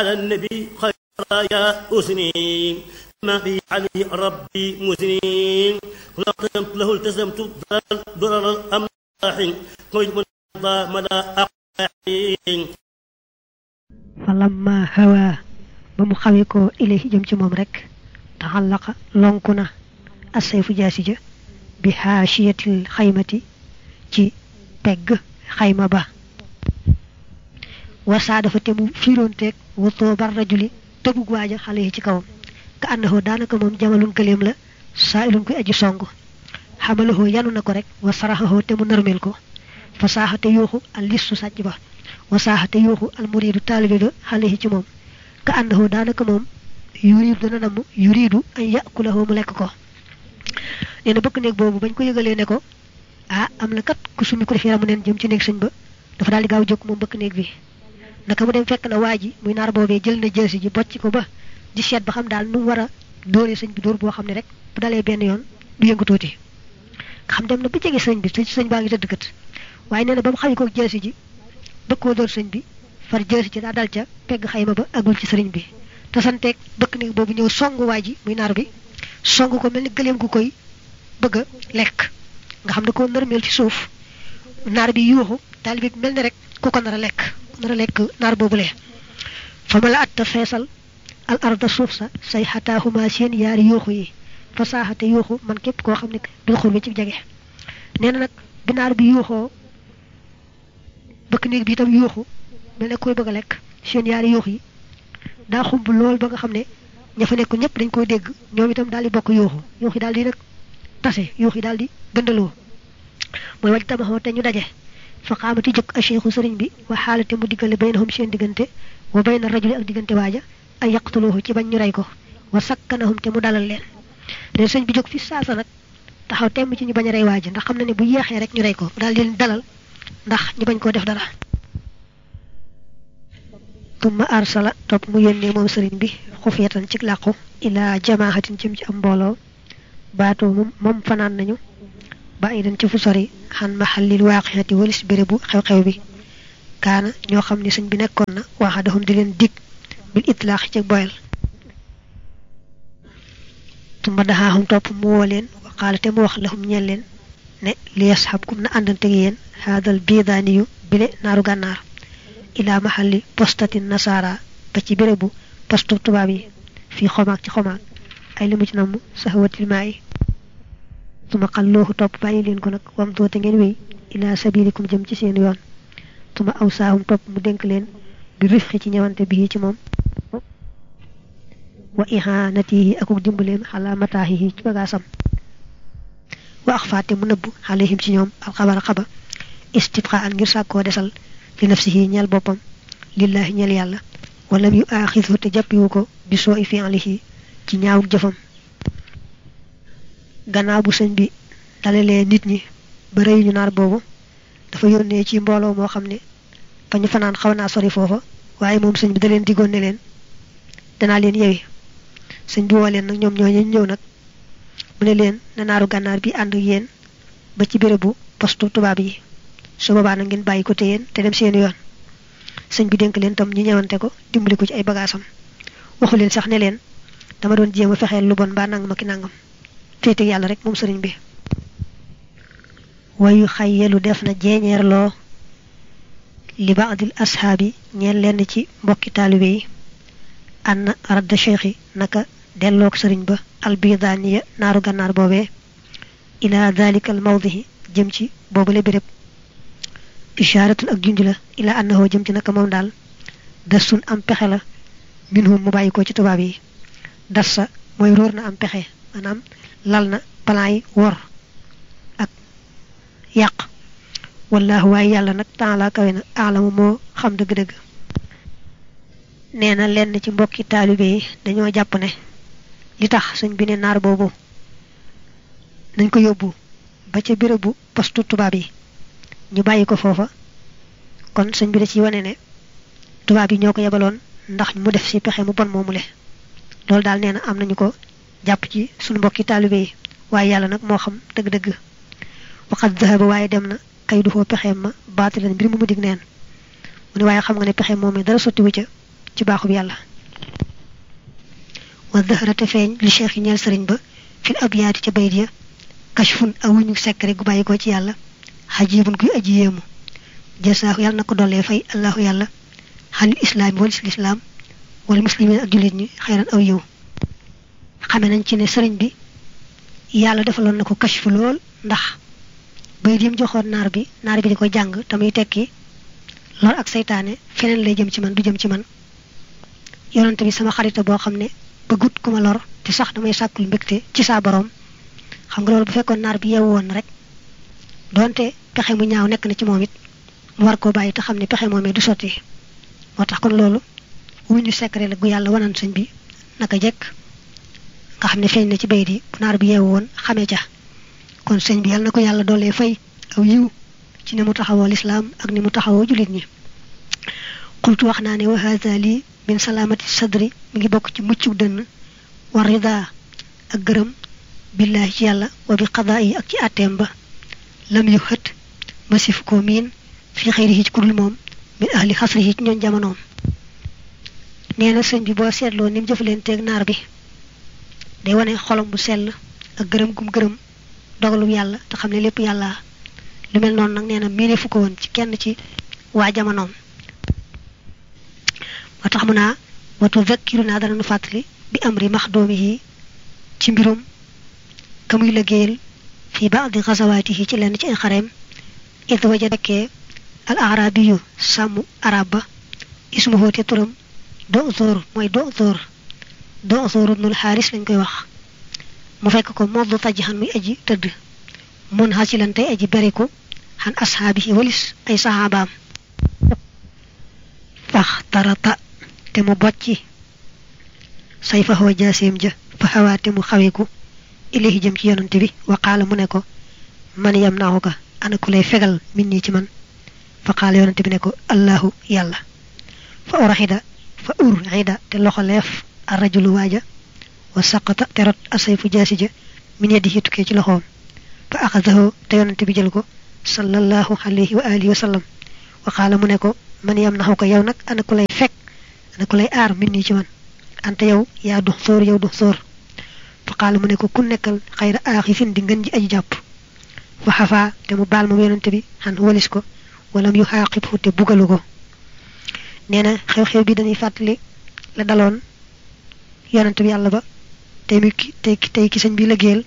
على النبي خير يا أسني ما في عليه ربي مسنين لقمت له التزمت ضرر الأملاح قيد من مدى أقاحين falamma hawa ba mu xawee ko ilayhi jëm ci moom rek taxallaqa lonku na assayfu jaasi ja bi xaashiyatil xaymati ci pegg xayma ba wasaa dafa te mu fiiroonteeg watoo bar rajuli tëbug waaja xale yi ci kawam ka ànnaxoo daanaka moom jamalun gëléem la saa ilun koy aji song xamalahoo yanu na ko rek wa saraxahoo te mu nërmeel ko fa saaxate yuuxu al listu sàcc ba wasaaxate yuuxu al muriidu taalibe ba xale yi ci moom ka ànnaxoo daanaka moom yuriidu dana namm yuriidu ay yàkulahoo mu lekk ko nee na bëkk néeg boobu bañ ko yëgalee ne ko ah am na kat ku summi ko def yaramu neen jëm ci néeg sëñ ba dafa daal di gaaw jóg moom bëkk néeg bi naka mu dem fekk na waa ji muy naar boobee jël na jëlsi ji bocc ko ba di seet ba xam daal nu mu war a dóoree sëñ bi dóor boo xam ne rek bu dalee benn yoon du yëngu tuuti nga xam dem na ba jege sëñ bi te sëñ baa ngi tëdd kat waaye nee na ba mu xawi ko jëlsi ji bëgg koo dóor sëñ bi far jëlsi ji daa dal ca pegg xayma ba agul ci sëriñ bi te santeeg bëkk néeg boobu ñëw songu waa ji muy naar bi song ko mel ni gëleem gu koy bëgg a lekk nga xam ne ko nërmeel ci suuf naar bi yuuxu taalibe bi mel ni rek ku ko nar a lekk nar a lekk naar boobule fa ma la atta feesal al arda suuf sa say xataahuma seen yaari yuuxu yi fa saaxate yuuxu man képp koo xam ne bil xur bi ci jege nee na nag bi naar bi yuuxoo bëkk néeg bi itam yuuxu mel ne koy bëgg a lekk seen yaari yuux yi daa xumb lool ba nga xam ne ña fa nekk ñëpp dañ koy dégg ñoom itam daal di bokk yuuxu yuux yi daal di nag tase yuux yi daal di gëndaloo mooy waj tabaxoo te ñu daje fa xaamati jóg a cheikhu sëriñ bi wa xaalate mu diggale baynahum seen diggante wa bayna rajuli ak diggante waaja ay yaqtuluhu ci bañ ñu rey ko wa sakkanahum te mu dalal leen ne sëñ bi jóg fi saasa nag taxaw temm ci ñu bañ a rey waaja ndax xam na ne bu yeexee rek ñu rey ko daal di leen dalal ndax ñu bañ koo def dara tumma arsala topp mu yónnee moom sëriñ bi xufiyatan ci làqu ilaa jamaahatin jëm ci am mbooloo baatoo moom moom fanaan nañu ba ay dañ ci fu sori xan maxallil waaqixati walis bérébu xew-xew bi kaana ñoo xam ne sëñ bi nekkoon na waxadahum di leen dig bil itlaax ci boyal tumma daxaaxum topp mu woo leen waqaala te mu wax lahum ñeel leen ne li yasxabkum na àndante gi yéen haadal biidaaniyu bile naaru gànnaar ilaa maxalli postatin nasaara ba ci bérébu postu tubaab yi fii xomaag ci xomaag ay limu ci namm saxawatil maa yi tuma xallooxu topp bàyyi leen ko nag wam doote ngeen wéy ilaa sabilikum jëm ci seen yoon tuma aw saahum topp mu dénk leen bi rifqi ci ñëwante bii ci moom wa ihanatihi akuk dimbaleem xalaa mataahihi ci bagaasam wa ax faate mu nëbb xalehim ci ñoom alxabara xaba istibqa an ngir sàkkoo desal li nafsihi ñeel boppam lillahi ñeel yàlla walam yu aaxisu te jàppiwu ko bi soo i fi'lihi ci ñaawuk jëfam gannaaw bu sëñ bi dalalee nit ñi ba rëyuñu naar boobu dafa yónnee ci mbooloo moo xam ne fa ñu fanaan xaw naa sori foofa waaye moom sëñ bi da leen diggoon ne leen danaa leen yewi sëñ bi woo leen nag ñoom ñoo ñu ñëw nag mu ne leen na naaru gànnaar bi ànd ak yéen ba ci bérébu postu tubaab yi su boobaa na ngeen bàyyi ko te yéen te dem seen yoon sëñ bi dénk leen tam ñu ñëwante ko dimbali ko ci ay bagaasam waxu leen sax ne leen dama doon jéem a fexeel lu bon mbaa nangam ak nangam féete yàlla rek moom sëriñ bi wayu xayyelu def na jeeñeerloo li baadil ashaabi ñeen lenn ci mbokki taalibe yi ann radda cheikhi naka delloog sëriñ ba albidaaniya naaru gànnaar boobee ila dalika al mawdihi jëm ci boobale béréb ishaaratun ak junj la ila annahu jëm ci naka moom daal dasun am pexe la minhum mu bàyyi ko ci tubaab yi dassa mooy róor na am pexe maanaam lal na plan yi wor ak yàq wallaahu waaye yàlla nag taala kawe na aalamu moo xam dëgg-dëgg nee na lenn ci mbokki taalibe yi dañoo jàpp ne li tax sëñ bi ne naar boobu nañ ko yóbbu ba ca bérébu postu tubaab yi ñu bàyyi ko foofa kon sëñ bi da ci wane ne tubaab yi ñoo ko yebaloon ndax mu def ci pexe mu bon moomule loolu daal nee na am nañu ko jàpp ci suñu mbokki taalibe yi waaye yàlla nag moo xam dëgg-dëgg waxat dahaba waaye dem na kay du foo pexeem ma baatilan mbir mu mu dig neen mu ne waaye xam nga ne pexe moom dara sottiwu ca ci baaxub yàlla wa dëxërate feeñ li cheikh yi ñeel sëriñ ba fil abyaati ca bayit ya kashfun aw wuñu secret gu bàyyi ko ci yàlla xajibun guy aji yéemu jasaahu yàlla na ko dollee fay allahu yàlla xalil islaami walis lislaam wala muslimin ak jullit ñi xeyran aw yiw xame nañ ci ne sëriñ bi yàlla defaloon na ko kashfu lool ndax bayit yim joxoon naar bi naar bi di ko jàng te muy tekki lor ak seytaane feneen lay jëm ci man du jëm ci man yonante bi sama xarita boo xam ne bëggut ku ma lor te sax damay sàkkul mbégte ci saa borom xam nga loolu bu fekkoon naar bi yeewu woon rek donte pexe mu ñaaw nekk na ci moom it mu war koo bàyyi te xam ne pexe moomee du sotti moo tax kon loolu wuñu secret la gu yàlla wanan sëñ bi naka jekk nga xam ne feeñ na ci bayit yi bu naar bi yeewu woon xamee ca kon sëñ bi yàlla na ko yàlla doolee fay aw yiw ci ni mu taxawoo lislaam ak ni mu taxawoo jullit ñi xultu wax naa ne wa hada lii min salaamati sadri mi ngi bokk ci muccug dënn war rida ak gërëm billaahi ci yàlla wa bi qadaa yi ak ci àtteem ba lam yu xët masif ko miin fi xëyri yi ci kudul moom min ahli xasri yi ci ñoon jamonoom nee na sëñ bi boo seetloo ni mu jëfalenteeg naar bi day wane xolom bu sell ak gërëm gum gërëm dogalum yàlla te xam ne lépp yàlla lu mel noonu nag nee na miine fu ko woon ci kenn ci waa jamonoom moo tax mu naa watu zakkiru naa dana nu fàttali bi amri maxdoomi yi ci mbirum ka muy liggéeyal fii baadi xasawaati yi ci lenn ci ay xareem it waja dekkee al arabiyu sàmm arab ba ismuhu te turam do zoor mooy do zoor do zoor ibnul xaaris lañ koy wax mu fekk ko moddu tajxan muy aji tëdd mun xasilan tey aji beriku xan ashaabihi walis ay saxaabaam fax tarata te mu bocci say fa xawa jaaseem ja fa xawaa te mu xaweeku ilahi jëm ci yonante bi wa qaala mu ne ko man yam naaxu ka ana ku lay fegal min nii ci man fa qaala yonante bi ne ko allahu yàlla fa uraxida fa urxida te loxoleef a rajulu waaja wa saqata te rot asayfu jaasi ja min yadihi tukkee ci loxoom fa axadahu te yonante bi jël ko sallallahu alayhi wa alihi wa sallam wa qaala mu ne ko man yam naxu ko yow nag ana ku lay fekk ana ku lay aar min nii ci man ante yow yaa dux sóor yow dux sóor fa qaala mu ne ko ku nekkal xayra aaxifin di ngën ji aji jàpp fa xafaa te mu baal moom yonante bi xan walis ko walam yu xaaqibhu te bugalu ko nee na xew-xew bi dañuy fàttali la daloon yonante bi yàlla ba tey mi ki tey tey ki sëñ bi liggéeyal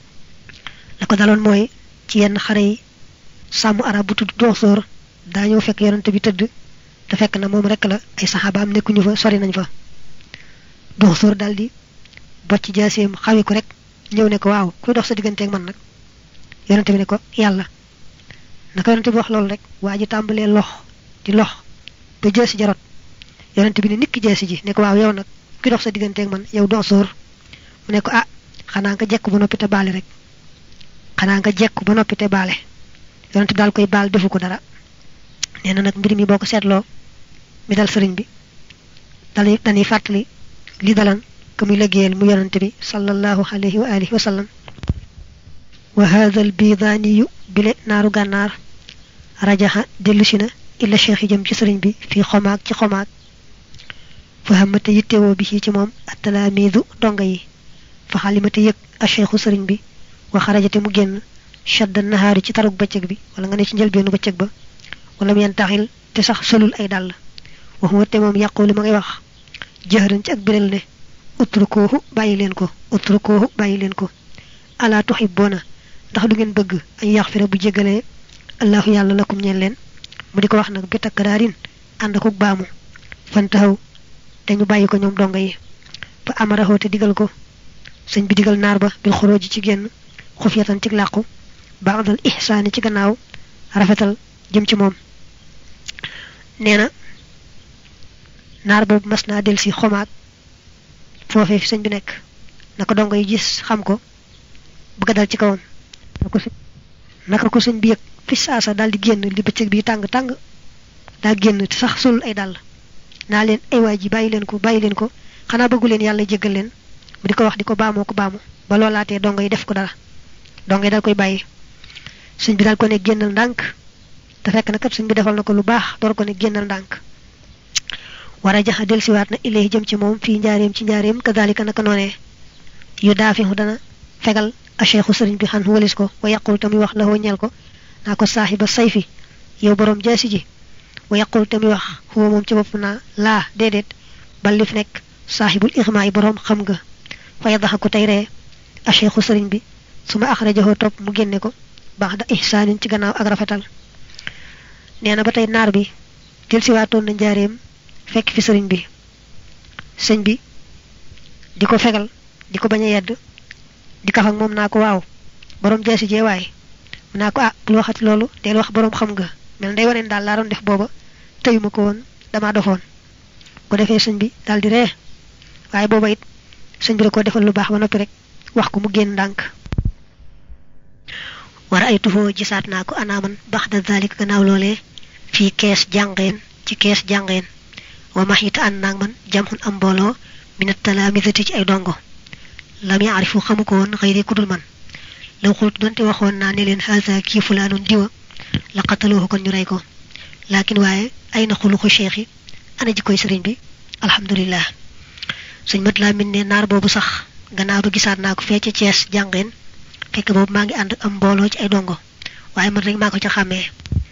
la ko daloon mooy ci yenn xare yi sàmm arab bu tudd doxsoor daa ñëw fekk yonante bi tëdd te fekk na moom rek la ay saxaabaam nekkuñu fa sori nañ fa doxsoor daal di bocc jaaseem xawi ko rek ñëw ne ko waaw kuy dox sa digganteeg man nag yonante bi ne ko yàlla naka yonante bi wax loolu rek waa ji tàmbalee lox di lox ba jeesi jarot yonante bi ne nikki jeesi ji ne ko waaw yow nag kuy dox sa digganteeg man yow doxsoor mu ne ko ah xanaa nga jekk ba noppi te baale rek xanaa nga jekk ba noppi te baale yonante bi daal koy baal defu ko dara nee na nag mbir mi boo ko seetloo mi dal sëriñ bi dal dañuy fàttali li dalan ka muy liggéeyal mu yonante bi sallallahu alayhi wa alihi wa sallam wa hadha al bidaaniyu bile naaru gànnaar rajaxa dellusi na illa cheikh yi jëm ci sëriñ bi fii xomaag ci xomaag fa xamate yittewoo bi ci moom attalaamiidu donga yi fa xalimate yëg a cheikhu sëriñ bi wa xarajate mu génn shadda nahaari ci tarug bëccëg bi wala nga ne ci njëlbeenu bëccëg ba wala mu taxil te sax solul ay dàll waxuma te moom yàqulu ma ngay wax jëxëran ci ak biral ne utrukoohu bàyyi leen ko utrukoohu bàyyi leen ko ala tuhibboona ndax du ngeen bëgg ay yaxfira bu jégalee allahu yàlla lakum ñeen leen mu di ko wax nag bi takkaraarin ànd akuk baamu fan taxaw te ñu bàyyi ko ñoom donga yi fa amaraxoo te digal ko sëñ bi digal naar ba bil xoroo ji ci génn xufyatan ci làqu baadal ihsaani ci gannaaw rafetal jëm ci moom nee na naar boobu mas naa del si xomaag foofee fi sëñ bi nekk na ko dongo yi gis xam ko bëgg a dal ci kawam naka ko sëñ bi yëg fi saasa daal di génn li bëccëg bi tàng tàng daa génn te sax solul ay dàll naa leen ay waay ji bàyyi leen ko bàyyi leen ko xanaa bëggu leen yàlla jéggal leen mu di ko wax di ko baamoo ko baamu ba loolaatee dongo yi def ko dara dongo yi daal koy bàyyi sëñ bi daal ko ne génnal ndànk te fekk na kat sëñ bi defal na ko lu baax door ko ne génnal ndànk wara jaxa delsiwaat na ilayhi jëm ci moom fii njaareem ci njaareem kadalika naka noonee yu daafihu dana fegal a cheikhu sëriñ bi xan walis ko wa yaqul tamuy wax la ñeel ko naa ko saaxiba sayfi yow borom jaasi ji wa yaqul tamuy wax xuwa moom ci bopp naa laa déedéet bal li fi nekk saaxibul ixmaa yi borom xam nga fa yadaxa ko tey ree a cheikhu sëriñ bi su ma axrajahu topp mu génne ko baax da ihsaanin ci gannaaw ak rafetal nee na ba tey naar bi jël si waatoon na njaareem fekk fi sëriñ bi sëñ bi di ko fegal di ko bañ a yedd di kaf ak moom naa ko waaw borom jaasi jee waaye mu naa ko ah bul waxati loolu del wax borom xam nga mel day waneen daal laa doon def booba tëyuma ko woon damaa dofoon ko defee sëñ bi daal di ree waaye booba it sëñ bi da ko defal lu baax ba noppi rek wax ko mu génn ndànk war ay tufoo gisaat naa ko anaaman bax da dalik gannaaw loolee fii kees jàngeen ci kees jàngeen wa max yi te ànd naag man jamxun am mbooloo minat talaamisati ci ay dongo lam yaarifu xamu ko woon xëy ku dul man law xultu donte waxoon naa ne leen haasa kii fulaanun diwa la qataloohu kon ñu rey ko laakin waaye ay na xuluxu cheikh yi ana ji koy sëriñ bi alhamdulillah sëñ mat laa min ne naar boobu sax gannaaw ba gisaat naa ko fee ca Cees jàngeen fekk boobu maa ngi ànd am mbooloo ci ay dongo waaye man rek maa ko ca xàmmee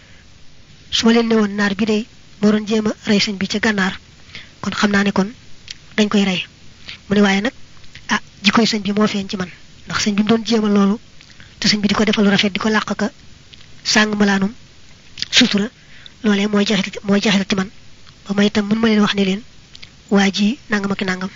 su ma leen ne woon naar bi day moo doon jéem a rey sëñ bi ca gànnaar kon xam naa ne kon dañ koy rey mu ne waaye nag ah jikkoy sëñ bi moo feeñ ci man ndax sëñ bi mu doon jéem a loolu te sëñ bi di ko defal lu rafet di ko làq ka sàng malaanum sutura loolee mooy jaxit mooy jaxit ci man ba may itam mën ma leen wax ne leen waa ji nangam ak nangam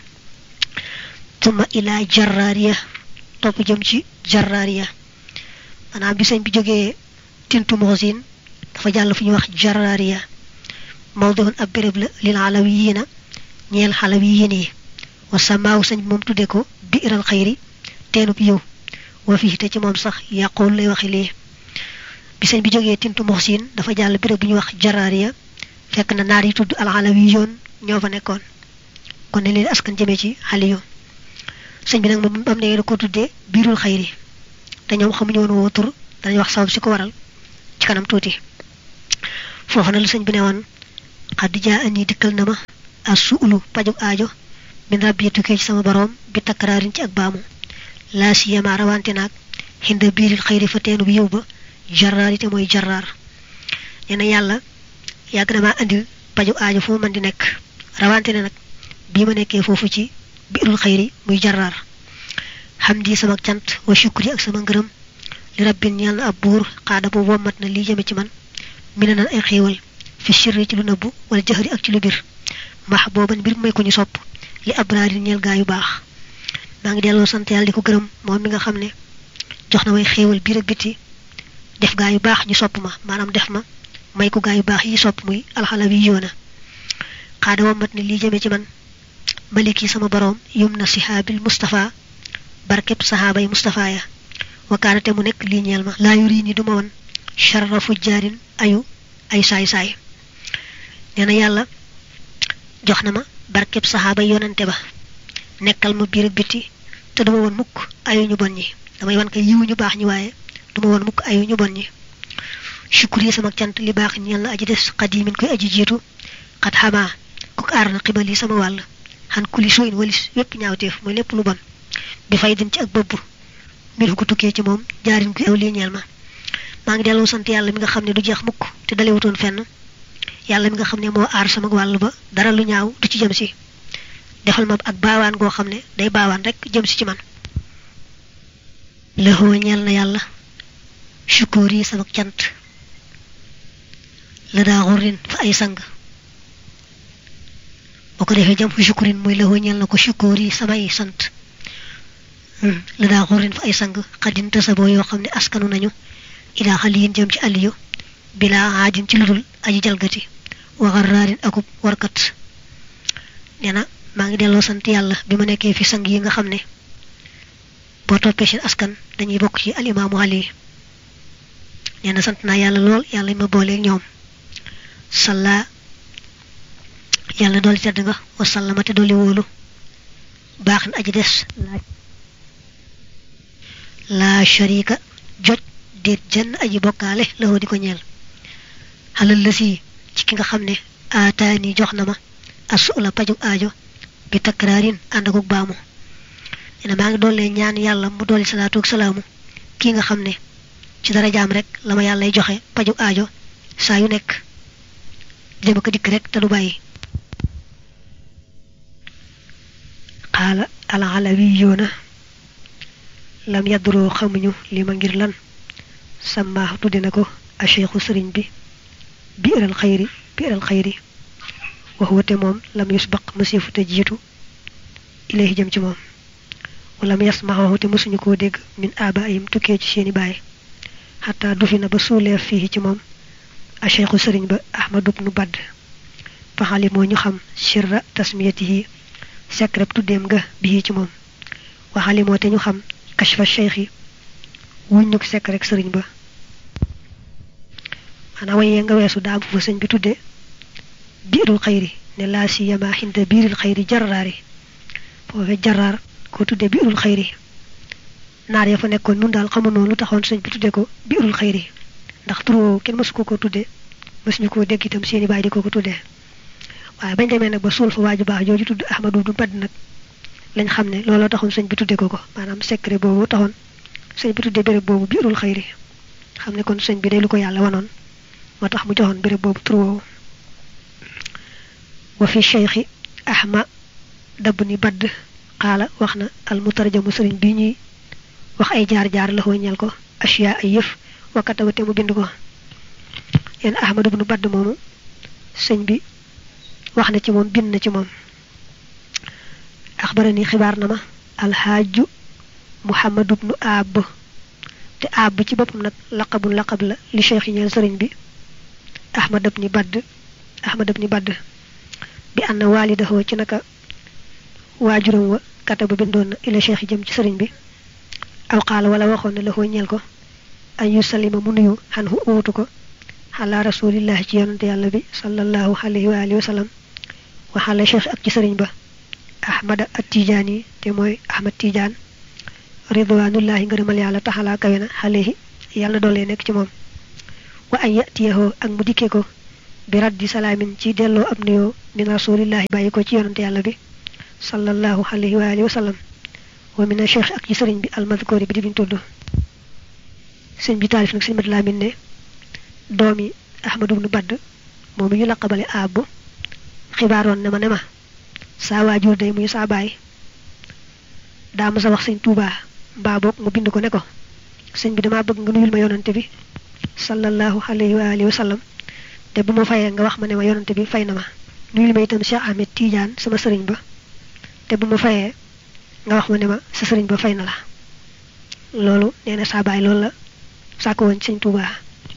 tuma ilaa jarraariya topp jëm ci jarraariya maanaam bi sëñ bi jógee tintu moxosin dafa jàll fu ñuy wax jarraariya mawduhun ab béréb la lil alawiyiina ñeel xalawiyiin yi wa samaaw sëñ bi moom tudde ko biiral xayri teenub yiw wa fii te ci moom sax yàqool lay waxe lii bi sëñ bi jógee tintu moxsin dafa jàll béréb bu ñuy wax jarraariya fekk na naar yi tudd al alawiyoon ñoo fa nekkoon kon ne leen askan jëmee ci xaliyu sëñ bi nag moom am ne da ko tuddee biirul xayri te ñoom xamuñu woon woo tur danañ wax sabab si ko waral ci kanam tuuti foofu na la sëñ bi ne woon xaddi jaa ani dikkal na ma as suulu pajug aajo min rabbi tukkee ci sama boroom bi takkaraarin ci ak baamu laa siyama rawante naag xinda biiril xayri fa teenu bi yow ba jarraar te mooy jarraar nee na yàlla yàgg na maa andil pajug aajo fu ma mën di nekk rawante ne nag bii ma nekkee foofu ci biirul xayri muy jarraar xam di sama cant wa shukri ak sama ngërëm li rabbin ñeel na ab buur xaada bu wommat na lii jëme ci man mi ne nan ay xéewal fi sirri ci lu nëbbu wala jëxëri ak ci lu bir max booban mbir may ko ñu sopp li abraari ñeel gaa yu baax maa ngi delloo sant yàlla di ko gërëm moom mi nga xam ne jox na may xéewal biir ak biti def gaa yu baax ñu sopp ma maanaam def ma may ko gaa yu baax yi sopp muy alxalawi yoona xaada wommat na lii jëme ci man maliki sama boroom yum na sihaabil Mustafa barkeb saxaabay Mustafa ya wakaanate mu nekk lii ñeel ma laa yuri ni duma won sharra fujjaarin ayu ay saay-saay nee na yàlla jox na ma barkeb saxaabay yonante ba nekkal ma biir ak biti te duma woon mukk ayu ñu bon ñi damay wan ko yiwu ñu baax ñi waaye duma woon mukk ayu ñu bon ñi shukur yi sama cant li baax ñeel na aji des xadimin koy aji jiitu xat xamaa ku aar na xibal yi sama wàll xan kuli suyin walis wépp ñaawteef mooy lépp lu bon bi fay din ci ak bëbb mbir ko tukkee ci moom jaarin ko aw lii ñeel ma maa ngi delloo sant yàlla mi nga xam ne du jeex mukk te dalewutoon fenn yàlla mi nga xam ne moo aar sama wàll ba dara lu ñaaw du ci jëm si defal ma ak baawaan goo xam ne day baawaan rek jëm si ci man lëxoo ñeel na yàlla sukóor yi sama cant la daa xurin fa ay sang boo ko defee jam fu sukkurin muy la ñeel na ko sukkoor yi samay sant la daa xurin fa ay sang xadin tasaboo yoo xam ne askanu nañu ilaa xaliyin jëm ci aliyu bilaa aajin ci ludul aji jalgati waxaraarin akub warkat nee na maa ngi delloo sant yàlla bi ma nekkee fi sang yi nga xam ne boo toppee seen askan dañuy bokk ci alimaamu ali nee na sant naa yàlla lool yàlla ma booleeg ñoom salla yàlla dooli tedd nga wasallama te dooli wóolu baax na aji des laa sharika joj déet jenn aji bokkaale lawoo di ko ñeel xalal la si ci ki nga xam ne aataani jox na ma asu la paju aajo bi takraarin ànd akuk baamu nee maa ngi doole ñaan yàlla mu dolli salaatu ak salaamu kii nga xam ne ci dara jaam rek la ma yàllay joxe paju aajo saa yu nekk jëm ko dikk rek te du bàyyi xaala alalawi yoona lam yadduroo xamuñu li ma ngir lan sama tudde na ko a cheikhu sëriñ bi biiral xayri biiral xayri waxuwate moom lam yusbaq masifu te jiitu ilayhi jëm ci moom wala mu yasmaxahu te mësuñu koo dégg min aba ayim tukkee ci seeni baay xataa du fi na ba suuleef fii ci moom a cheikhu sëriñ ba ahmadu bnu badd faxali moo ñu xam sirra tasmiyatihi secret tuddeem nga bii ci moom waxali moo te ñu xam kashfa cheikh yi wuñ ñu ko secret sëriñ ba maanaam wayee nga weesu daa bu fa sëñ bi tudde biirul xayri ne laa siyama xinda biiril xayri jarraari foofe jarraar ko tudde biirul xayri naar ya fa nekkoon nun daal xamunoo lu taxoon sëñ bi tudde ko biirul xayri ndax turoo kenn mësu ko ko tudde mësuñu koo dégg itam seeni baay di ko ko tudde waaye bañ demee nag ba suul fa waaju baax jooju tudd ahmadu du badd nag lañ xam ne looloo taxoon sëñ bi tudde ko ko maanaam secret boobu taxoon sëñ bi tudde béréb boobu biirul xayri xam ne kon sëñ bi day lu ko yàlla wanoon moo tax mu joxoon béréb boobu tur woowu wa fi cheikhi ahma dabb ni badd xaala wax na al mutarjamu sëriñ bi ñuy wax ay jaar-jaar la ñel ko ashiya ay yëf wakkata te mu bind ko yéen ahmadu bnu badd moomu sëñ bi wax na ci moom bind na ci moom axbarani xibaar na ma alxaaju muhammadu bnu aab te aab ci boppam nag laqabun laqab la li cheikh yi ñeel sëriñ bi ahmad ibni badd ahmad ibni badd bi ànd waalidahu ci naka waajuram wa kataba bindoon na ila cheikh yi jëm ci sëriñ bi aw xaala wala waxoon ne la xoo ñeel ko an yu salima mu nuyu xan hu uutu ko xala rasulillahi ci yonante yàlla bi sallallahu alayhi wa alihi wa sallam waxala cheikh ak ci sëriñ ba ahmada at tijaani te mooy ahmad tijaan ridwanullahi ngërëmal yàlla taxalaa kawe na alayhi yàlla doolee nekk ci moom wa an yatiyahoo ak mu dikkee ko bi raddi salaamin ci delloo ab nuyoo min rasulillahi bàyyi ko ci yonante yàlla bi sallallahu alayhi wa alihi wa sallam wa mina cheikh ak ci sëriñ bi almadkoori bi di biñ tudd sëñ bi taalif nag sëñ mat laamin ne doomi ahmadu bnu badd moom ñu laqabale aab xibaaroon ne ma ne ma saa waajur day muy saa baay daa ma sa wax sëñ tuubaa mbaa boog mu bind ko ne ko sëñ bi damaa bëgg nga nuyul ma yonante bi sallallahu alayhi wa alihi wa sallam te bu ma fayee nga wax ma ne ma yonante bi fay na ma nuyul ma itam Cheikh Ahmed Tidiane sama sëriñ ba te bu ma fayee nga wax ma ne ma sa sëriñ ba fay na la loolu nee na saa baay loolu la sàkk woon sëñ tuubaa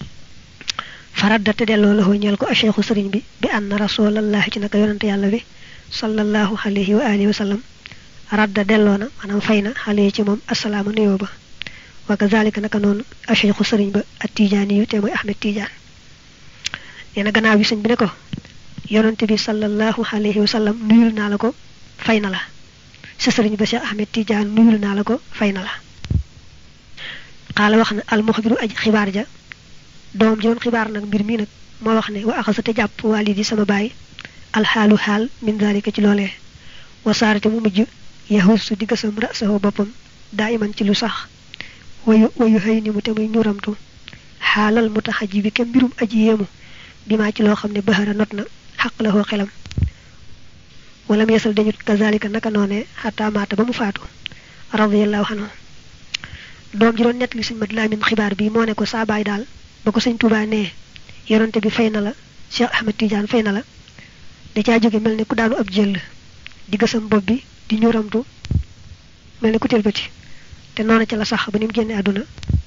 faradda te delloo la ñeel ko a cheikhu sëriñ bi bi ann rasulallahi ci naka yonante yàlla bi sallallahu alayhi wa alihi wa sallam radda delloo na maanaam fay na xale ci moom asalaama nuyoo ba wa kazalika naka noonu a cheikhu sëriñ ba at tijaani yu te mooy ahmed tijaan nee na gannaaw bi sëñ bi ne ko yonante bi sallallahu alayhi wa sallam nuyul naa la ko fay na la sa sëriñ ba cheikh ahmed tijaan nuyul naa la ko fay na la xaala wax na almuxbiru aj xibaar ja doom ji doon xibaar nag mbir mi nag moo wax ne wa axasa te jàpp waalidi sama baay alxaalu xaal min dalika ci loolee wasaarate mu mujj yahusu di gësam rasahu boppam daa iman ci lu sax wayu wayu xëy ni mu te muy nuramtu xaalal mu tax aji bi ke mbirum aji yéemu bi maa ci loo xam ne baxara not na xaq la xoo xelam wala mu yesal dañu kazalika naka noonee xataa maata ba mu faatu radiallahu anhu doom ji doon nett li sëñ mat laamin xibaar bi moo ne ko saa baay daal ba ko sëñ Tuubaa nee yonante bi fay na la Cheikh Ahmed Tidiane fay na la da caa jóge mel ne ku daanu ab jël di gësam bopp bi di ñuramtu mel ne ku tëlbati te noonu ca la sax ba ni mu génne àdduna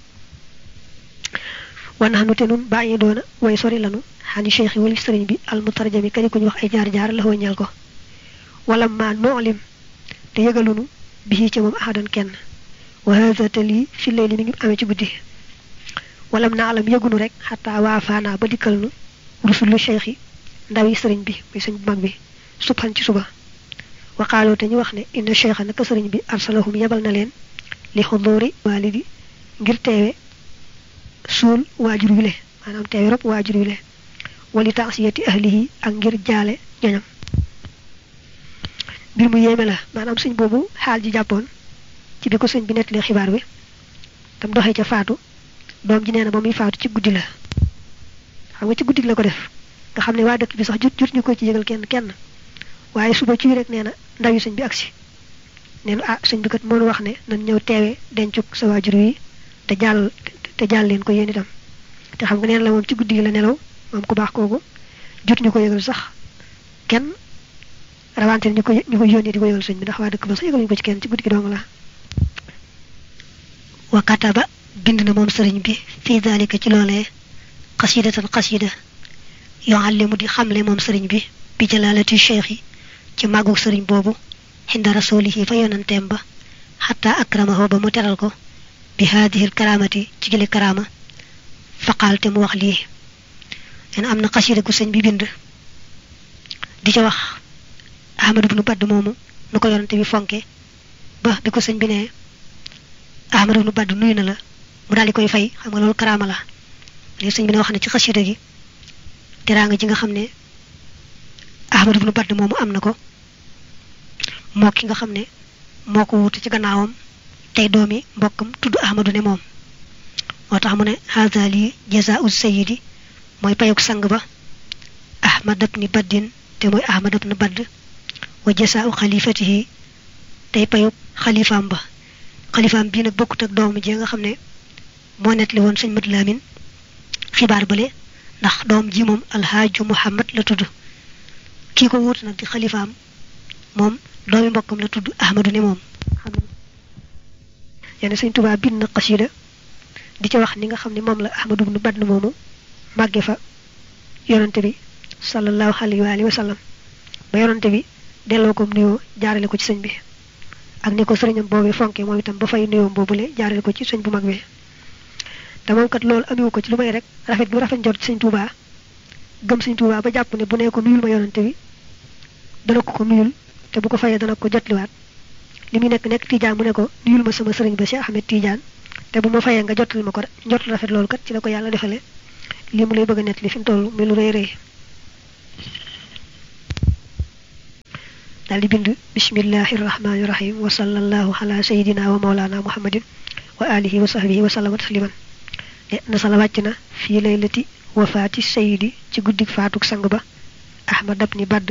wanaxnu te nun bàyyi doona way sori lanu xani cheikh yi wali sëriñ bi almutarjami kadi ku ñu wax ay jaar-jaar la ñal ko wala ma noolim te yëgalunu bi ci moom ahadan kenn wa hada te lii fi layli mi ngi amee ci guddi walam na alam yëgunu rek xataa waa faana ba dikkal nu rusulu cheikh yi ndaw yi sëriñ bi muy sëñ bu mag bi subhan ci suba waxaaloo te ñu wax ne inna cheikha naka sëriñ bi arsalahum yebal na leen li xudóori waalidi ngir teewe suul waajur wile maanaam teewe rob waajur wile wali taasiyati ahlihi ak ngir jaale ñoñam mbir mu yéeme la maanaam sëñ boobu xaal ji jàppoon ci bi ko sëñ bi nettalee xibaar bi tam doxee ca faatu doom ji nee na ba muy faatu ci guddi la xam nga ci guddi la ko def nga xam ne waa dëkk bi sax jot jot ñu ko ci yëgal kenn kenn waaye suba ci rek nee na ndaw yi sëñ bi agsi nee na ah sëñ bi kat moo wax ne nañ ñëw teewee dencuk sa waajur yi te jàll te jàll leen ko yéen itam te xam nga neen la moom ci guddi gi la nelaw moom ku baax kooku jot ñu ko yëgal sax kenn rawante ñu ko ñu ko yónnee di ko yëgal sëñ bi ndax waa dëkk ba sax yëgaluñu ko ci kenn ci guddi gi dong la wa kataba bind na moom sëriñ bi fii daalika ci loolee xasidatan xasida yuallimu di xamle moom sëriñ bi bi jalaalati cheikh yi ci màggug sëriñ boobu xinda rasulihi fa yonanteem ba xataa akramahu ba mu teral ko bi haadihil karaamati ci gile karaama faqaal te mu wax lii leen am na xasida gu sëñ bi bind di ca wax ahmadu bnu badd moomu nu ko yonante bi fonke ba bi ko sëñ bi ne ahmadu bnu badd nuyu na la mu daal di koy fay xam nga loolu karaama la léegi sëñ bi ne wax ne ci xasida gi teraanga ji nga xam ne ahmadu bnu badd moomu am na ko moo ki nga xam ne moo ko wuute ci gannaawam tey doomi mbokkam tudd ahmadu ne moom moo tax mu ne haza lii jazaa'u sayidi mooy payuk sang ba ahmad ibni baddin te mooy ahmad ibni badd wa jasaa'u xalifatihi tey payuk xalifaam ba xalifaam bii nag bokkut ak doomu ji nga xam ne moo nettali woon sëñ Madu Lamin xibaar bale ndax doom ji moom alhaaju muhammad la tudd kii ko wuute nag di xalifaam moom doomi mbokkam la tudd ahmadu ne moom xam ne yenn sëñ Tuubaa bind na xasida di ca wax ni nga xam ne moom la ahmadu ibnu badd moomu màgge fa yonante bi sallallahu alayhi wa alihi wa sallam ba yonante bi delloo ko nuyoo jaarale ko ci sëñ bi ak ni ko sëriñam boobee fonke moom itam ba fay nuyoo boobule jaarale ko ci sëñ bu mag bi te moom kat loolu amiwu ko ci lu may rek rafet bu rafet njort ci sëñ Tuubaa gëm sëñ Tuubaa ba jàpp ne bu nee ko nuyul ma yonante bi dana ko ko nuyul te bu ko fayee dana ko jotliwaat li muy nekk nekk Tijaan mu ne ko nuyul ma sama sëriñ ba Cheikh Ahmed Tijaan te bu ma fayee nga jotal ma ko njot rafet loolu kat ci la ko yàlla defale lii mu lay bëgg a nett li fi mu toll mi lu rëy rëy daal di bind bismillahi rahmaani rahim wa sallallahu ala sayidina wa maulana muhammadin wa alihi wa sahbihi wa sallama tasliman ne na sala wàcc na fii laylati wafaati sayidi ci guddik faatuk sang ba ahmad abni badd